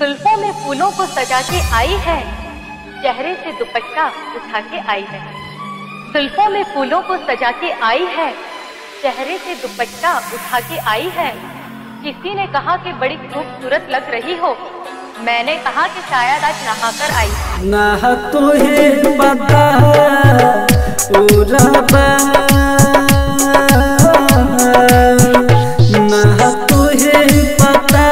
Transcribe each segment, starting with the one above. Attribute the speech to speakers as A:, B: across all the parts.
A: जुल्फों में फूलों को सजा के आई है चेहरे से दुपट्टा उठा के आई है जुल्फों में फूलों को सजा के आई है चेहरे से दुपट्टा उठा के आई है किसी ने कहा कि बड़ी खूबसूरत लग रही हो मैंने कहा कि शायद आज नहाकर आई है
B: ना तुहे पता उरबा ना तुहे पता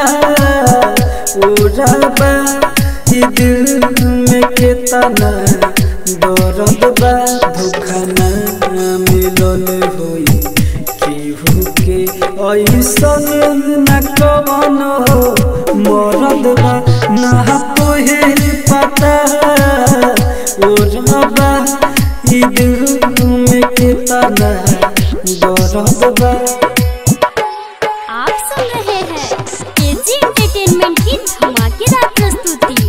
B: उरबा ई दिल में कितना दर्द बा धोखा ना मिलल होई केहू के ऐसन न कवन हो मरद बा ना तोहे पता ओ रबा ई दिल में कितना दर्द बा
C: आप सुन रहे हैं एजी एंटरटेनमेंट की धमाकेदार प्रस्तुति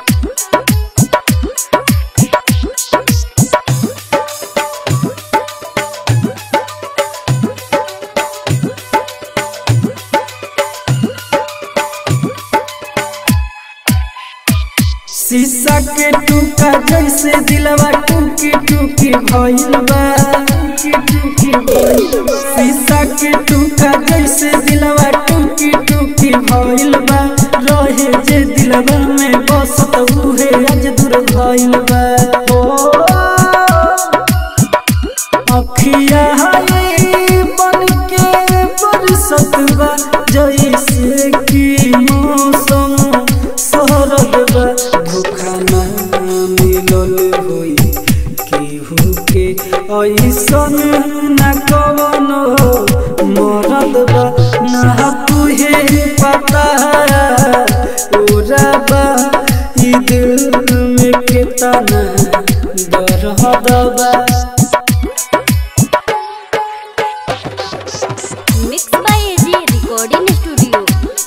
B: शीशा के टूका जैसे दिलवा टूकी टूकी भइल बा टूकी टूकी भइल बा। शीशा के टूका जैसे दिलवा टूकी टूकी भइल बा रहे जे दिलवा में बसत उहे आज दूर भइल बा ओ अखिया हाय बन के बरसत बा जैसे कि मौसम सरद बा धोखा ना मिलल होई केहू के ऐसन न कवन मरद बा ना तुहे पता उरबा ई दिल में कितना दर्द बा
C: mix by AG recording studio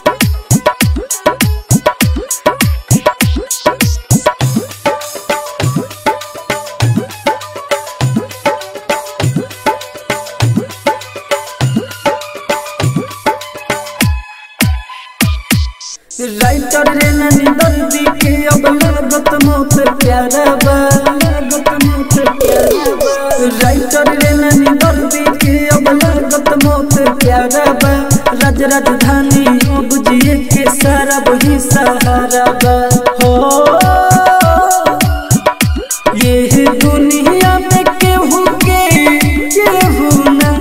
B: writer रे ननी दर्दी के अब लागत मौत प्यारा बा लागत मौत प्यारा बा राइटर रे ननी दर्दी के अब लागत मौत प्यारा बा राज राजधानी अब जिए के सारा वही सहारा बा हो ये दुनिया में केहू के केहू न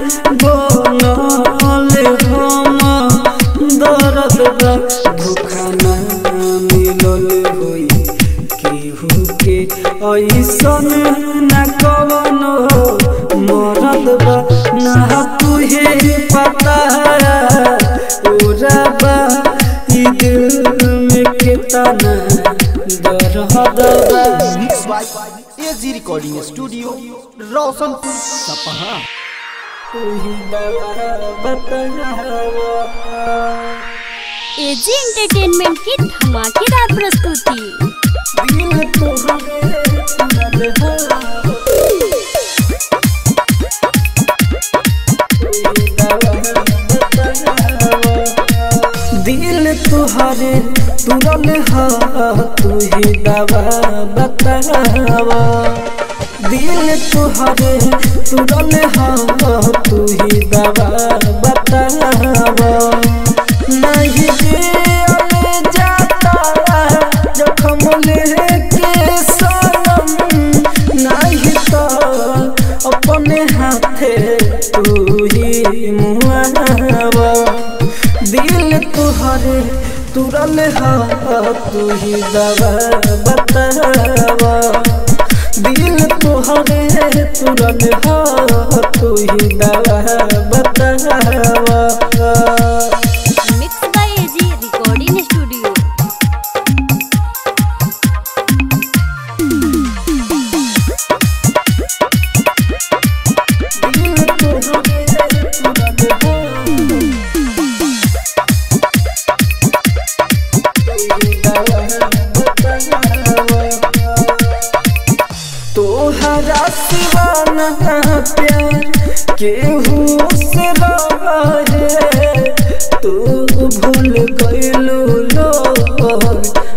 B: बोलल हम दर्द बा धोखा ना मिलल होई केहू के ऐसन न कवन मरद बा ना तुहे पता उरबा ई दिल में कितना दर्द बा
D: mix by AG recording studio Roshanpur Sapaha
C: AG entertainment की धमाकेदार प्रस्तुति
B: दिल तुहरे तुरल हा तू ही दवा बतावा दिल तुहरे तुरल हा तू ही दवा बतावा नहीं जियले जाता जखम लेके सनम नहीं तो अपने हाथे तू ही मुआवा दिल तुहरे तुरल हा तू ही दवा बतावा दिल तुहरे तुरल हा तू ही दवा बतावा
C: mix by AG recording studio
B: तोहरा सिवाना प्यार केहू से रहे तू भूल गइलू लोग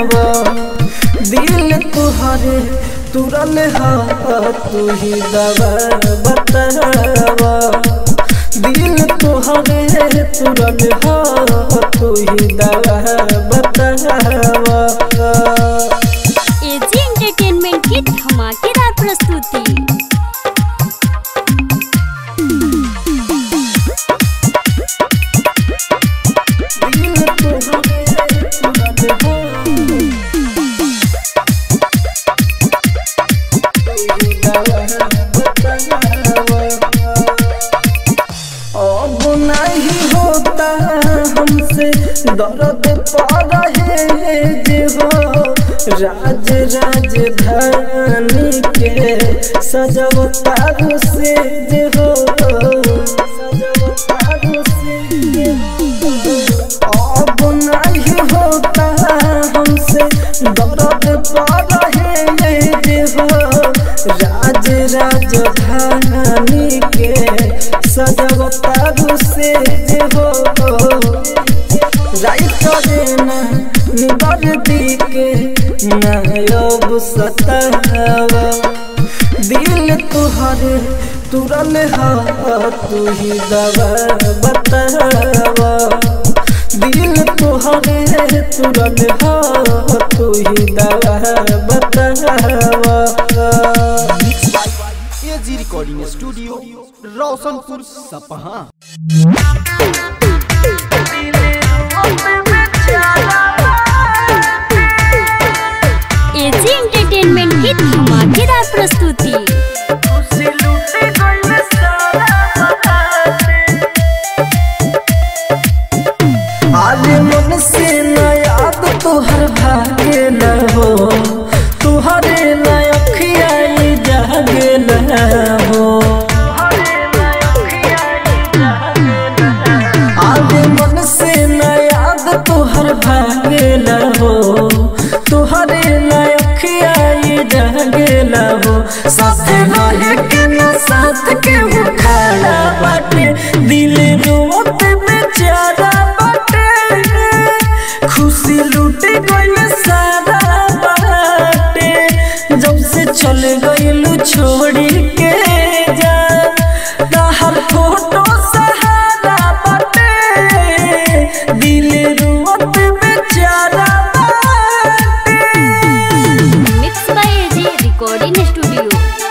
B: दिल तुहरे तुरल हा तू ही दवा बतावा दिल तुहरे तुरल हा तू ही दवा बतावा
C: एजी एंटरटेनमेंट की धमाकेदार प्रस्तुति
B: दिल तुहरे तुरल हा अब नहीं होता हमसे दर्द पा रहे जे हो राज राजधानी के सजवतारू से जे हो सजवतारू से जे हो अब नहीं होता हमसे दर्द पा रहे जे हो राज राजधानी के सजवतारू से जे हो राइट देना निबर दी के नायब सतावा दिल तुहरे तुरल हा तू ही दवा बतावा दिल तुहरे तुरल हा तू ही दवा बतावा
D: AG recording studio Roshanpur Sapaha
C: AG entertainment की धमाकेदार प्रस्तुति
B: आज मन से न याद तुहर भागे न हो तुहरे न अखियाई जागे न हो आज मन से न याद तुहर भागे न हो तुहरे न अखियाई जागे न हो साथ रहे के न साथ के वो खड़ा बाटे दिल रोत बेचारा बाटे खुशी लूट गइल सारा बाटे जब से चल गइलू छोड़ी के जा तहर फोटो सहारा बाटे दिल रोत बेचारा बाटे
C: mix by AG recording studio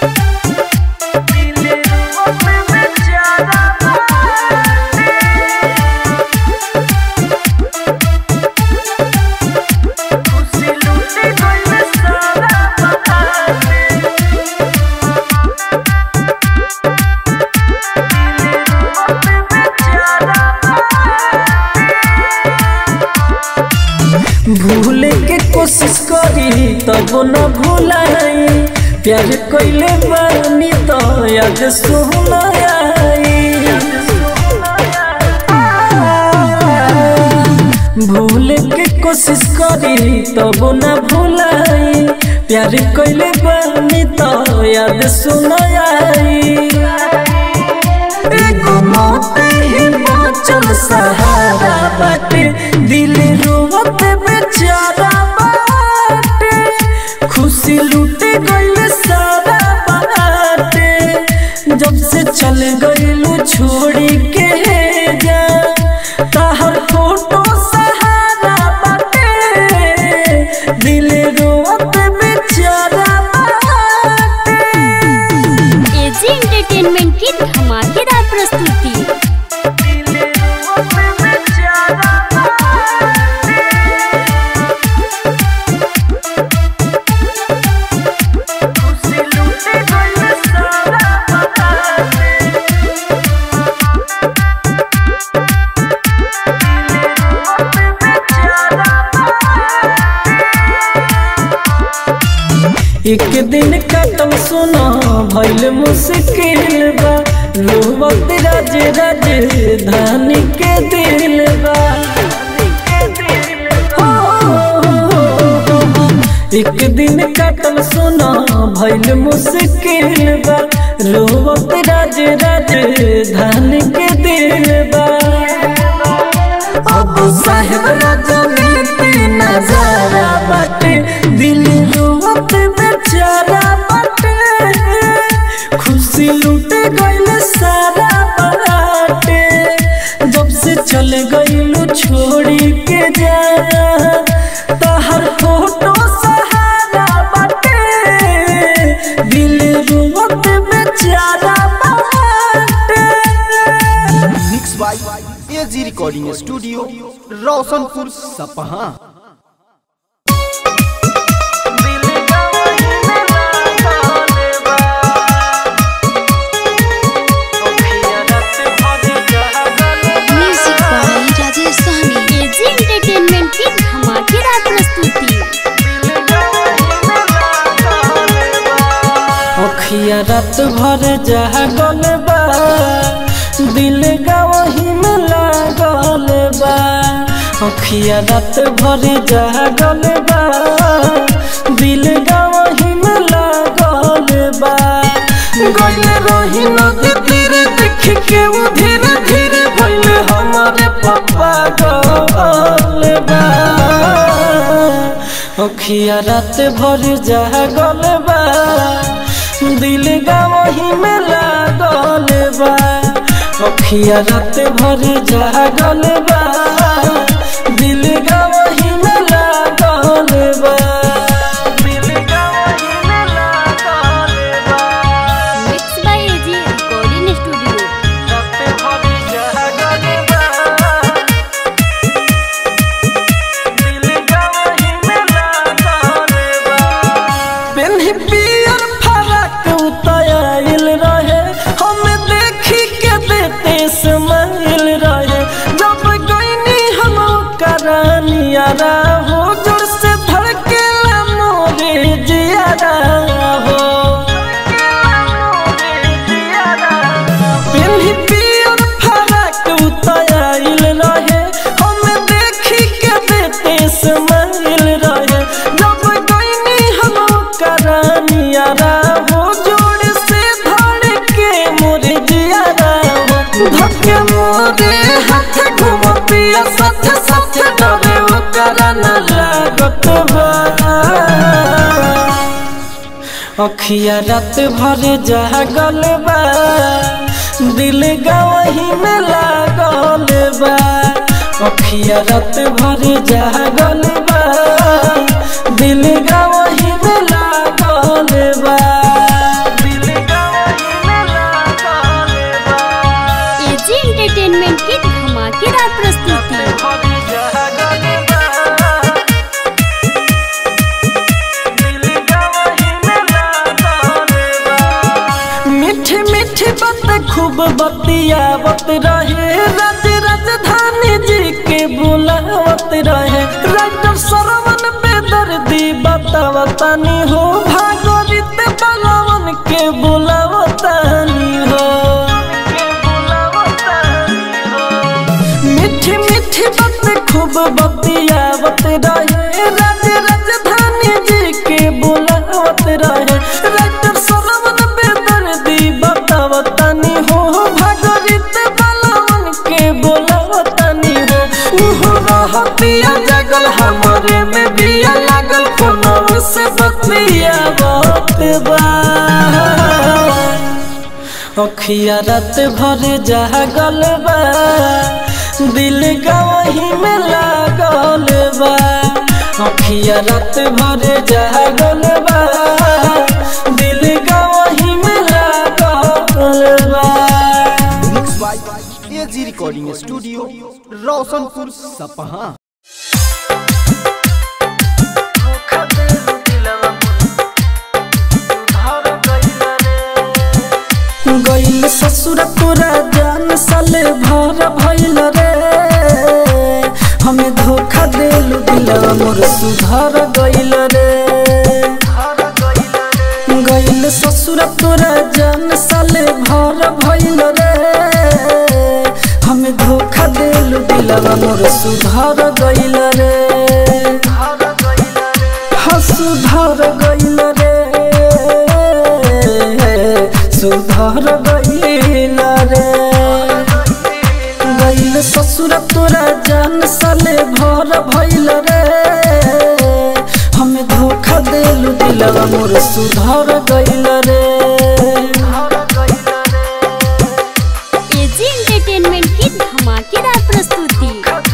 B: भूले के कोशिश करी तब न भूलाई प्यार कइले बानी तो याद सुनाई भूले के कोशिश करी तब न भूलाई प्यार कइले बानी तो याद सुनाई एगो मौत ही बाँचल सहारा बाटे दिल रोवत बेचारा बाटे खुशी लूट गइल सारा बाटे जब से चल गइलू छोड़ी के जा तहर फोटो सहारा बाटे दिल रोवत बेचारा बाटे
C: एजी एंटरटेनमेंट की धमाकेदार प्रस्तुति
B: एक दिन कटम सुना भइल मुश्किल बा रोवत राज राज धानी के दिल बा हो, हो, हो, हो। एक दिन कटल सुना भइल मुश्किल बा रोवत राज राज धानी के दिल बा अब साहेब राजा में तीन नजारा बाटे दिल रोवत बेचारा बाटे खुशी लूट गइल सारा बाटे जब से चल गइलू छोड़ी के जा तहर फोटो सहारा बाटे दिल रोवत बेचारा बाटे
D: mix by AG recording studio Roshanpur Sapaha
E: music by Rajesh Sahni
C: AG entertainment की धमाकेदार प्रस्तुति
B: अखिया रात भर जागल बा दिल गवही में लागल बा अखिया रात भर जागल बा दिल गवही में लागल बा गइल रही नदी तीरे देख के वो धीरे धीरे भइल हमारे पप्पा गल बा अखिया रात भर जागल बा दिल गवही में लागल बा अखिया रात भर जागल बा दिल गवही में लागल बा दिल गवही में लागल बा
C: mix by AG recording studio
B: रात भर जागल बा दिल गवही में लागल बा पेन्ही पियर फरक उतायल रहे हम देखी के देते समाइल रहे जब गईनी हम करानिया हो जोर से धड़केला मोरे जियारा हो पेन्ही पियर फरक उतायल रहे हम देखी के देते समाइल रहे जब गईनी हम करानिया हो जोड़ से धड़ के मोरे जियारा हो धक्के मोरे हाथ घुम पिया साथ साथ डरे ओकरा न लागत बा अखिया रात भर जागल बा दिल गवही में लागल बा अखिया रात भर जागल बा दिल गवही में लागल बा दिल गवही में लागल बा
C: एजी एंटरटेनमेंट की धमाकेदार प्रस्तुति
B: भर जागल बा दिल गवही में लागल बा मीठी मीठी बात खूब बतियावत रहे राज राजधानी जी के बुलावत रहे राइटर सरवन बेदर्दी बतावतानी हो भागवत बलवन के बुलावतानी हो मीठी मीठी बात खूब बतियावत रहे राज राजधानी जी के बुलावत रहे राइटर सरवन बेदर्दी बतावतानी हो भागवत बलवन के बुलावतानी हो उहो रहतिया जगल हमारे में बिया लागल फोनव से बतियावत बा अखिया रात भर जागल बा दिल गवही में लागल बा अखिया रात भर जागल बा दिल गवही में लागल बा
D: mix by AG recording studio Roshanpur Sapaha
B: गइल ससुर पूरा जान साले भर भइल रे हमें धोखा देलु दिलवा मोर सुधर गइल रे गइल ससुर पूरा जान साले भर भइल रे हमें धोखा देलु दिलवा मोर सुधर गइल रे हाँ सुधर गइल रे सुधर गइल रे गइल ससुर तोरा जान साले भर भइल रे देलू दिलवा मोर सुधर गइल रे
C: एजी एंटरटेनमेंट की धमाकेदार प्रस्तुति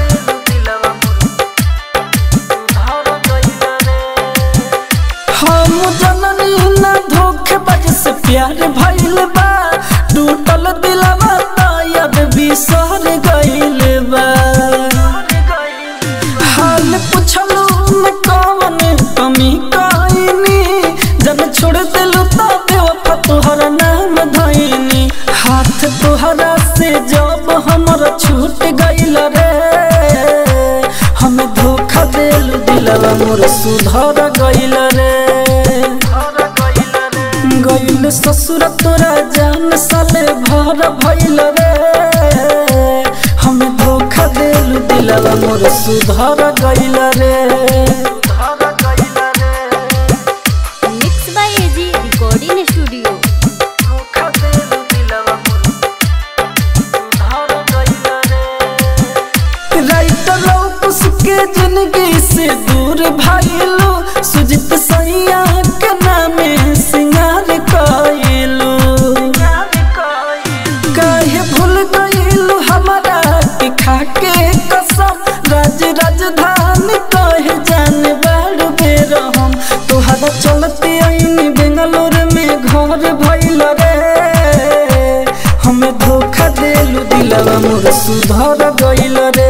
B: हम जननी ना धोखेबाज से प्यार भइल बा टूटल दिलवा तायद बिसर गइल बा हाल पुछलू न कवन कमी कइनी जब छोड़ दिलू तो बेवफा तोहर नाम धइनी हाथ तोहरा से जब हमर छूट गइल रे हमें धोखा देलू दिलवा मोर सुधर गइल रे गइल ससुर तोरा जान साले भर भइल रे हमें धोखा देलू दिलवा मोर सुधर गइल रे
C: mix by AG recording studio
B: writer लौकुस के जिंदगी से दूर भाईलो सुजित सैया के नामे सिंगार कइलो काहे भूल गइलो हमारा के खाके कसम राज राजधानी कहे जाने बाड़ बेर हम तोहरा चलते आईनी बेंगलोर में घर भइल रे हमें धोखा देलू दिलवा मोर सुधर गइल रे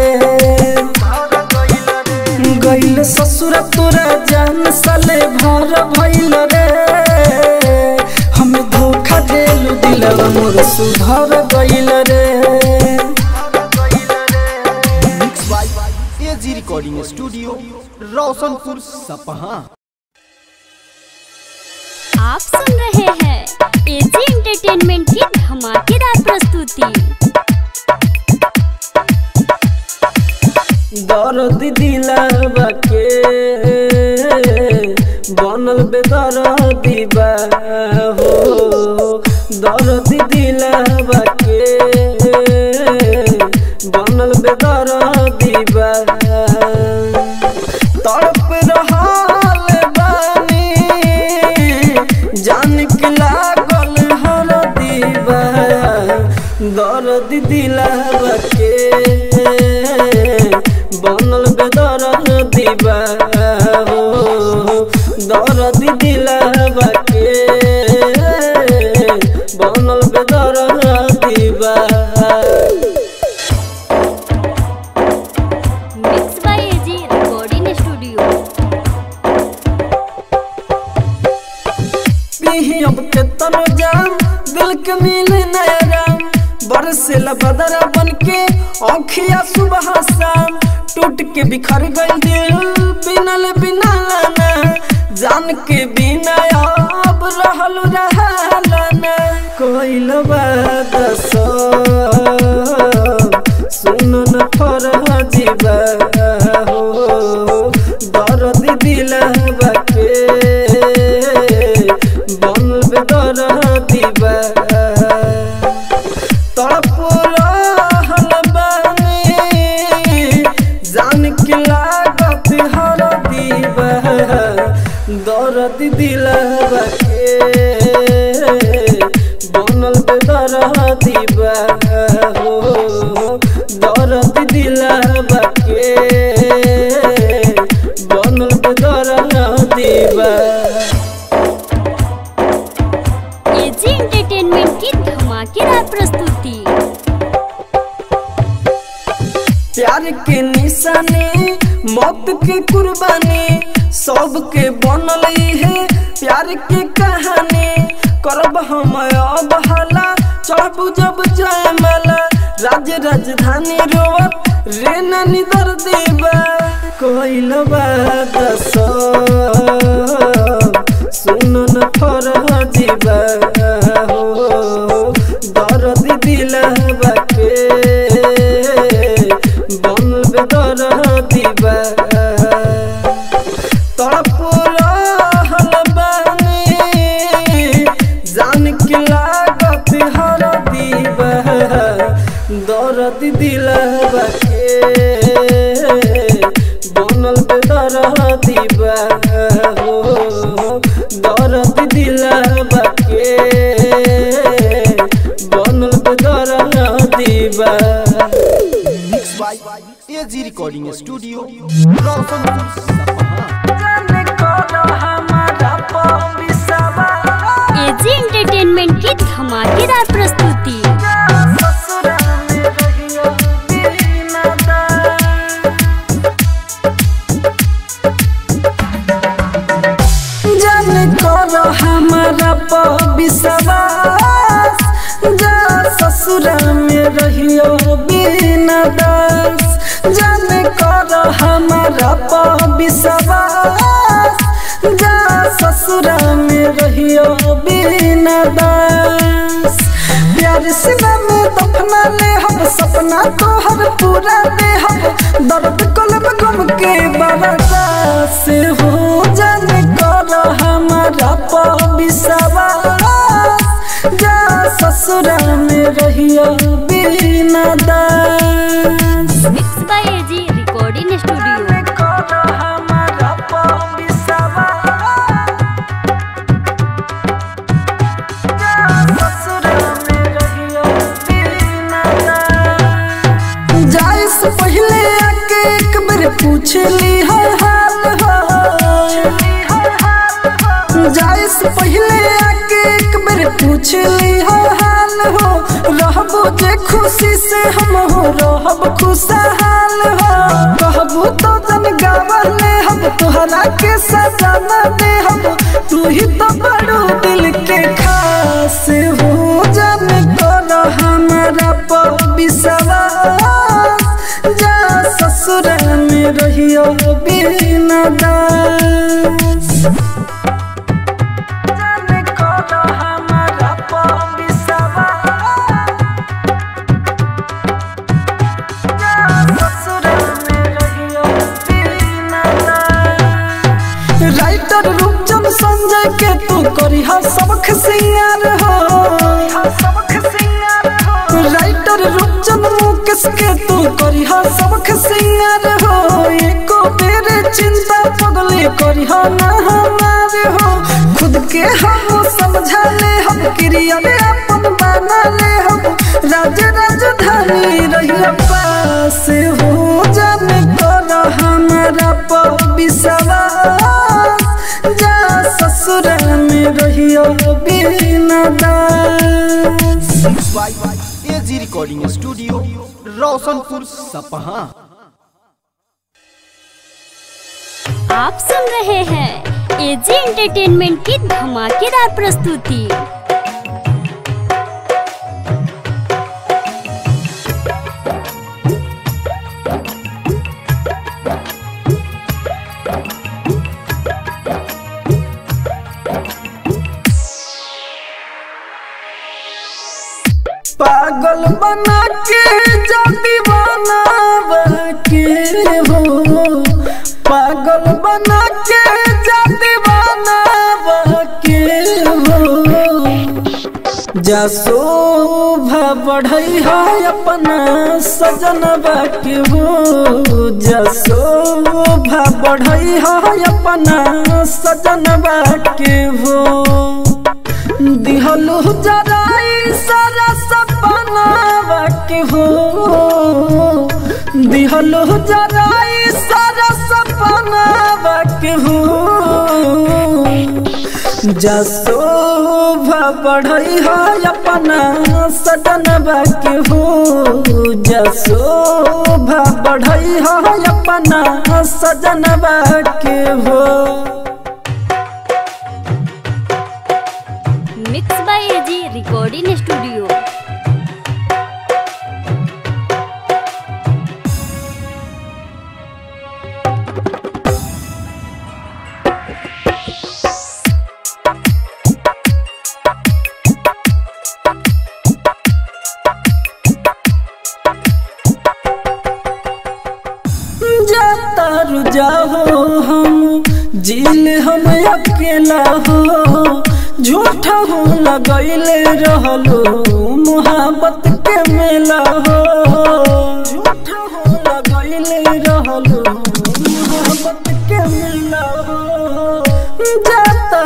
B: गइल ससुर तोरा जान साले भर भइल रे हमें धोखा देलू दिलवा मोर सुधर गइल रे
D: mix by AG recording studio Roshanpur Sapaha
C: आप सुन रहे हैं एजी एंटरटेनमेंट की धमाकेदार प्रस्तुति
B: दर्द दिलवा के बनल बेदर दीबा हो दर्द दिलवा के बनल बेदर दीबा तड़प रहल बानी जान के लागल हर दीबा दर्द दिलवा के बनल बेदर दीबा हो दर्द दिलवा के बनल बेदर दीबा
C: mix by AG recording studio
B: पीही अब के तनो जाम दिल के मिले नया राम बरसेला बदरा बन के औखिया सुबह शाम टूट के बिखर गई दिल बिनल बिना लाना जान के बिना अब रहल रहलाना कोई बात सुन न फरह जीवा हो दर्द दिलवा के बनल बेदर दीवा तड़प रहल बानी जान के लागत हर दीवा दर्द दिलवा के बनल बेदर दीवा हो दर्द दिलवा के बनल बेदर दीवा
C: एजी एंटरटेनमेंट की धमाकेदार प्रस्तुति
B: प्यार के निशानी मौत के कुर्बानी सबके बनल है प्यार के कहानी करब हम अब हला चढ़बू जब जयमाला राज्य राजधानी रोवत रे नानी दर देवा कोइल बात सुन न फरह जीवा हो दर्द दिलवा के बनल बेदर दीवा तड़प रहल बानी जान के लागत हर दीवा दर्द दिलवा के बनल बेदर दीवा हो दर्द दिलावा के बनल बेदर दीवा
D: mix by AG recording studio Roshanpur Sapaha
B: जाने कौन हमारा पविसवा
C: एजी एंटरटेनमेंट की धमाकेदार प्रस्तुति
B: ससुरा में रहियो बिना दा जाने कर हमारा विश्वास जा ससुरा में रहियो बिना दास जाने कर हमारा विश्वास जा ससुरा में रहियो बिना दास प्यार से में दफना ले हम सपना तोहर पूरा दे हम दर्द कलब गम के बरसा से हो जाने कर हमारा विश्वास जा ससुरा में रहियो बिना दास
C: mix by AG recording studio
B: जाने कर हमारा विश्वास जा ससुरा में रहियो बिना दास जाए से पहले आके एक बार पूछ ली हर हाल हो जाए से पहले आके एक बार पूछ ली हर हाल हो रहबो जे खुशी से हम हो रहब खुशहाल हो कहबो तो जन गावले हम तोहरा के सजाना दे हम तू ही तो बड़ो दिल के खास हो जाने कर हमारा विश्वास जा ससुर में रहियो बिना दास जाने कर हमारा विश्वास जा ससुर में रहियो बिना दास राइटर रूपचंद संजय के तू करी हा सबक सिंगार हो सबक सिंगार हो राइटर रूपचंद मुकेश के तू करी हा सबक सिंगार हो एको तेरे चिंता पगले करी हा ना हमारे हो खुद के हम समझा ले हम क्रिया ले अपन बना ले हम राज राजधानी रही पास हो जाने कर हमारा विश्वास जा ससुर में रहियो बिना दास
D: mix by AG recording studio Roshanpur Sapaha
C: आप सुन रहे हैं एजी एंटरटेनमेंट की धमाकेदार प्रस्तुति
B: पागल बना के जा दीवाना के हो पागल बना के जा दीवाना के हो जा शोभा बढ़ई है अपना सजन के हो जा शोभा बढ़ई है अपना सजन के हो दिहलु जराई सारा सपना के हो दिहलु जराई सारा सपना के हो जसोभा बढ़ई है अपना सदन के हो जसोभा बढ़ई है अपना सजन के हो
C: mix by AG recording studio
B: जातारू जाहो हम जिल हम अकेला हो झूठा हो लगैले रहलो मोहब्बत के मेला हो झूठा हो लगैले रहलो मोहब्बत के मेला हो जाता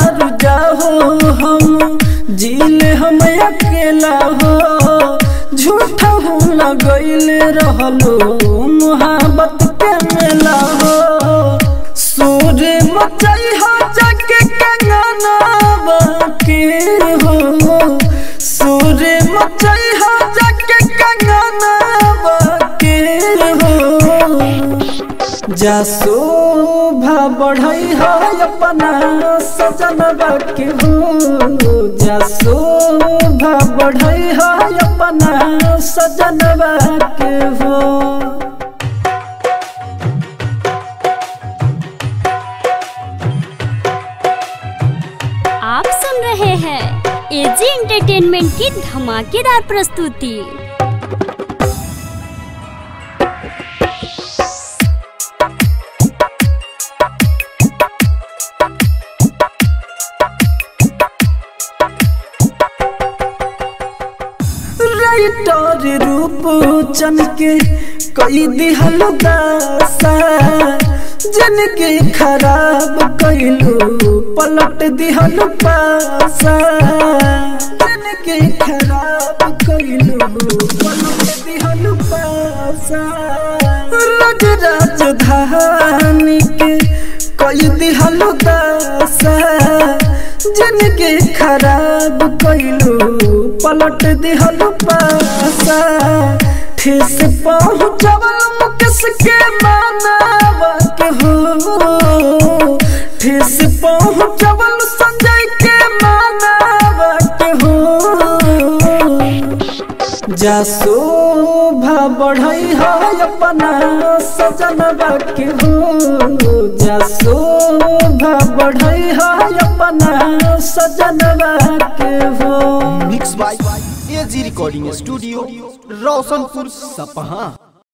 B: ज्यादा हो हम जीले हम अकेला हो झूठा हो लगैले रहलो मोहब्बत के मेला हो सूर्य मचाई हो जाके कंगना बाके हो सूर्य मचाई हो जाके कंगना बाके हो जा शोभा बढ़ई हो अपना सजन बाके हो जा शोभा बढ़ई हो अपना सजन बाके हो
C: आप सुन रहे हैं एजी एंटरटेनमेंट की धमाकेदार प्रस्तुति
B: राइटर रूप चन के कई दिहल दासा जिनके खराब कैलू पलट दिहल पासा जिनके खराब कैलू पलट दिहल पासा रज राजधानी के कई दिहल दासा जिनके खराब कैलू पलट दिहल पासा ठेस पहुँचवल मुकेश के मानवा के हो ठेस पहुँचवल संजय के मानवा के हो जा शोभा बढ़ई हो अपना सजन बाके हो जा शोभा बढ़ई हो अपना सजन बाके हो
D: mix by AG recording studio Roshanpur Sapaha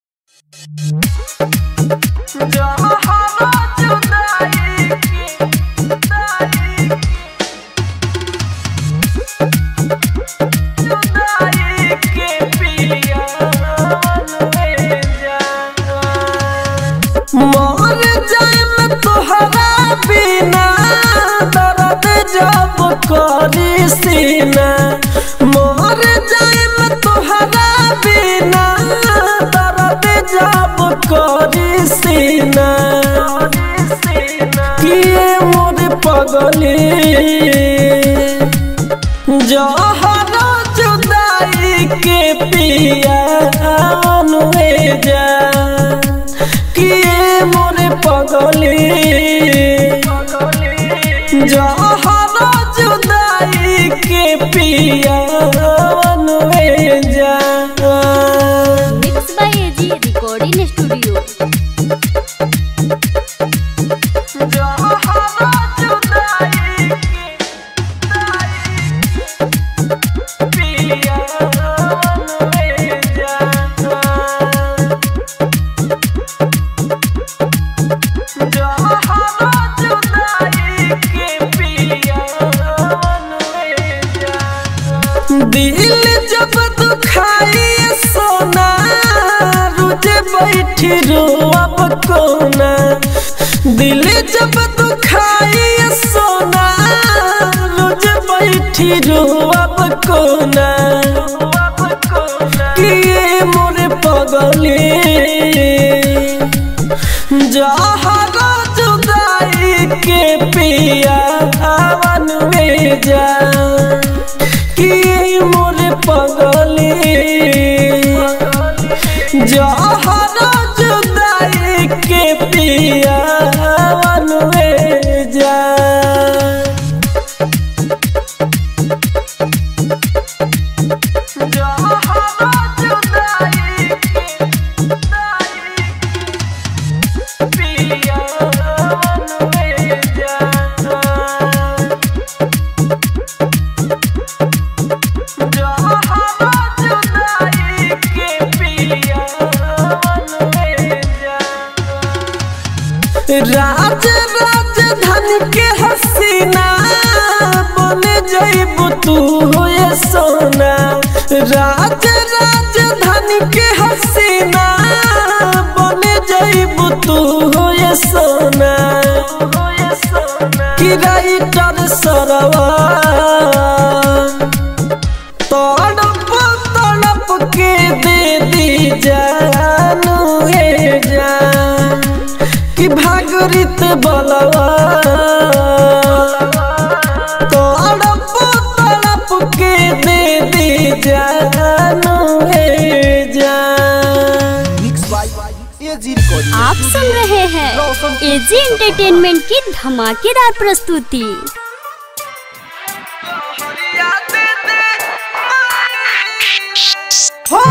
B: मर जाए तोहरा बिना दर्द जब करी सीना मर जाए तोहरा बिना दर्द जब करी सीना किए मोर पगली जहर जुदाई के पिया अनुए जा किए मोरे पगली जहर जुदाई के पिया अनुए जा
C: mix by AG recording studio
B: दिल जब दुखाई सोना रुझे बैठी रोअब कोना दिल जब दुखाई सोना रुझे बैठी रोअब कोना किए मोरे पगली जहरा जुदाई के पिया हवन में जा कि मोरे पगली जहरा जुदाई के पिया हवन में जा राज राजधानी के हसीना बन जइबू तू होए सोना राज राजधानी के हसीना बन जइबू तू होए सोना कि कि राइटर सरवा तड़प तड़प के दे दी जानू हे जान कि भागरित बलवा तड़प तड़प के दे दी जानू हे जान
D: मिक्स बाय एजी रिकॉर्डिंग
C: आप सुन रहे हैं एजी एंटरटेनमेंट की धमाकेदार प्रस्तुति
B: हो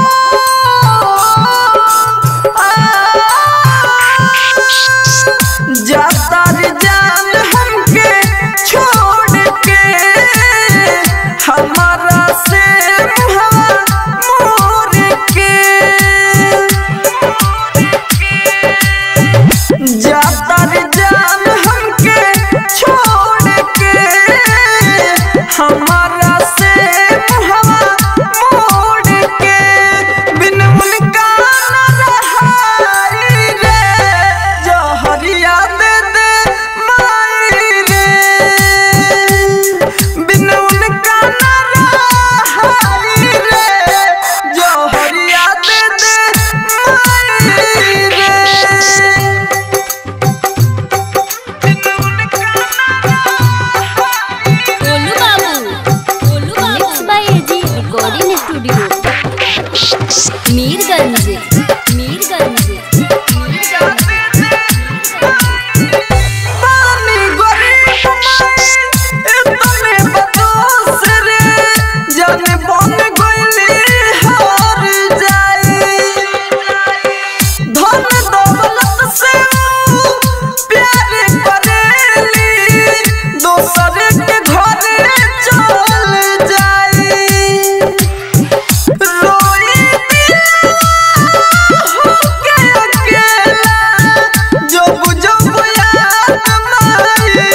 B: जाता रे जान हमके छोड़ के हमारा से हवा मोर के जाता रे जान हमके छोड़ के हमारा से हवा मोड़ के बिन उनका न रहाई रे जहरिया दे दे माई रे बिन उनका न रहाई रे जहरिया दे दे माई रे
C: गोलू बाबू गोलू बाबू mix by AG recording studio Mirganj Mirganj
B: पानी गरीब माई इतने बदोस रे जाने बन गइली हार जाई धन दौलत से प्यार करेली दोसर के घरे चल जाई रोई होके अकेला जब जब याद माई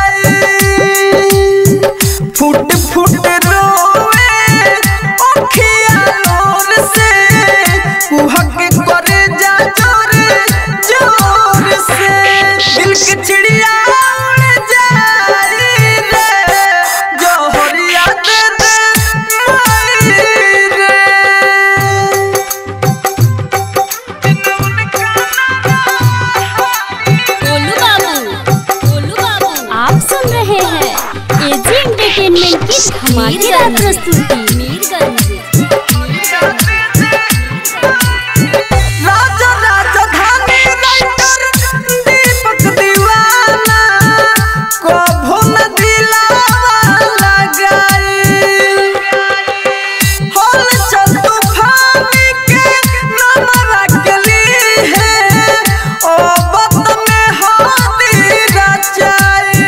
B: आई फुट फुट रोए अखिया लोर से कुहक करे जा जोर जोर से दिल के चिड़िया उड़ जाई रे जोहरिया दे दे माई रे
C: गोलू बाबू गोलू बाबू आप सुन रहे हैं एजी एंटरटेनमेंट की धमाकेदार प्रस्तुति मीरगंज
B: राजा राजधानी राइटर दीपक दीवाना कभो न दिलावा लगाई होल चल तूफानी के नाम रखली है ओ बत में हाथी रचाई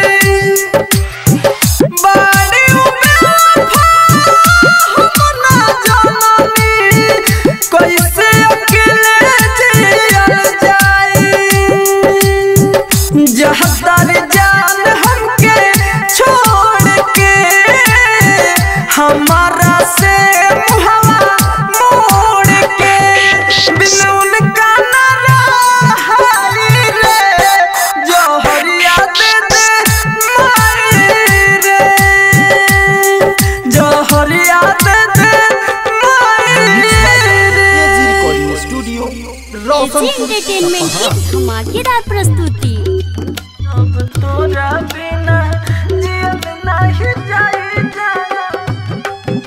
B: बाड़ी उबेफा हम ना जननी कैसे अकेले जियल जाई जहदार जान हमके छोड़ के हमारा से मुहवा मोड़ के बिन उनका न रहाई रे जोहरिया दे दे माई रे जोहरिया दे दे माई
D: एजी
B: रे
D: recording studio
C: AG
D: Roshanpur
C: entertainment की धमाकेदार प्रस्तुति
B: अब तोरा बिना जियल नहीं जाई जाना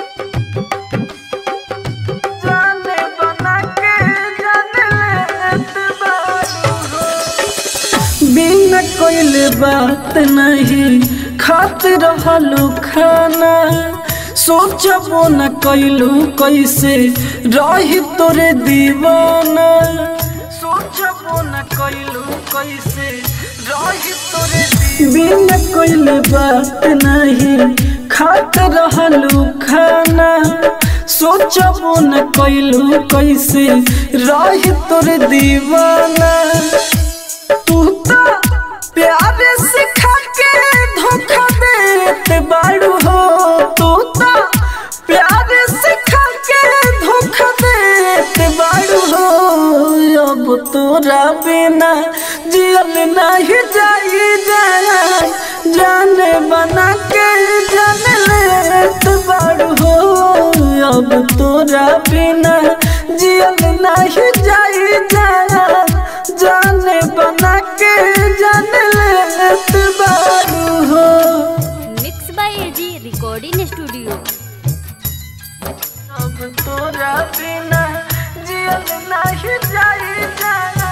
B: जाने बना के जाने लेत बारू हो बिना कोई बात नहीं खात रहलू खाना सोचबो न कैलू कैसे रही तोरे दीवाना सोचबो न कैलू कैसे रही तोरे बिना कोई बात नहीं खात रहलू खाना सोचबो न कैलू कैसे रही तोरे दीवाना तू तो प्यार सिखा के धोखा देत बाड़ू हो तू तो प्यार सिखा के धोखा देत बाड़ू हो अब तोरा बिना जियल नहीं जाई जान अब तोरा बिना जियल नहीं जाई जाना जाने बना के जान लेत बारू हो
C: mix by AG recording studio
B: अब तोरा बिना जियल नहीं जाई जाना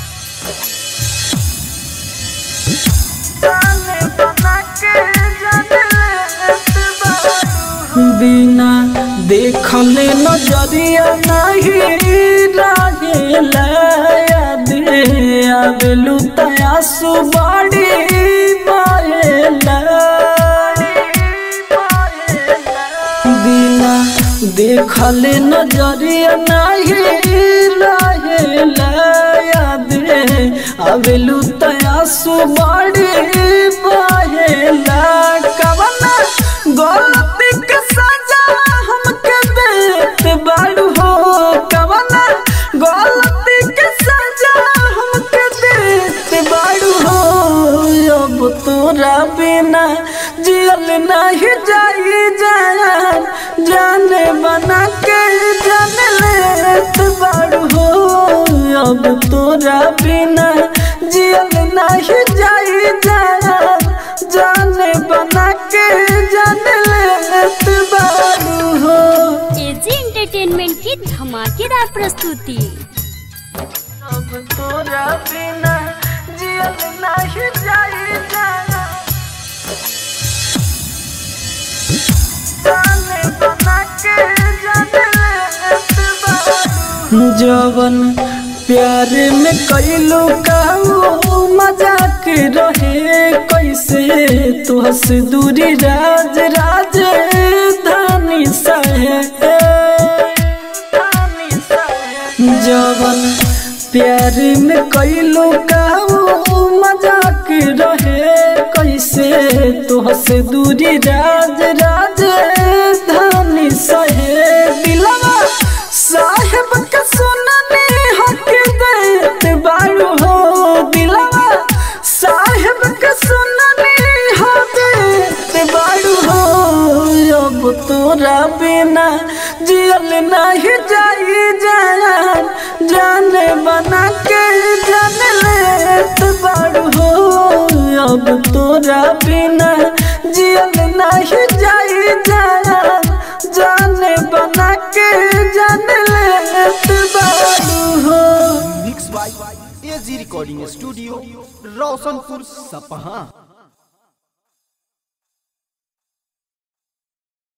B: जाने बना के जान लेत बारू बिना देखले नजरिया नहीं रहेला याद आवेलू तयासु बाड़ी बाहेला बिना देखले नजरिया नहीं रहेला याद आवेलू तयासु बाड़ी बाहेला कवना गलती के सजा हमके देत बाड़ू हो कवना गलती के सजा हमके देत बाड़ू हो अब तोरा बिना जियल नहीं जाई जान जाने बना के जान लेत बाड़ू हो अब तोरा बिना जियल नहीं जाई जान जाने बना के जान लेत बारू हो
C: एजी एंटरटेनमेंट की धमाकेदार प्रस्तुति
B: अब तोरा बिना जियल नहीं जाई जाना जाने बना के जान लेत बारू जवन प्यार में कैलू काऊ मजाक रहे कैसे तुहस दूरी राज राज धानी सहे जवन प्यार में कैलू काऊ मजाक रहे कैसे तुहस दूरी राज राज धानी सहे दिलवा साहेब के सुनने हक देत बारू हो दिलवा साहेब के सुनने हक देत बारू हो अब तोरा बिना जियल नहीं जाई जान जाने बना के जान लेत बारू हो अब तोरा बिना जियल नहीं जाई जान जाने बना के जान लेत बारू हो
D: mix by AG recording studio Roshanpur सपहा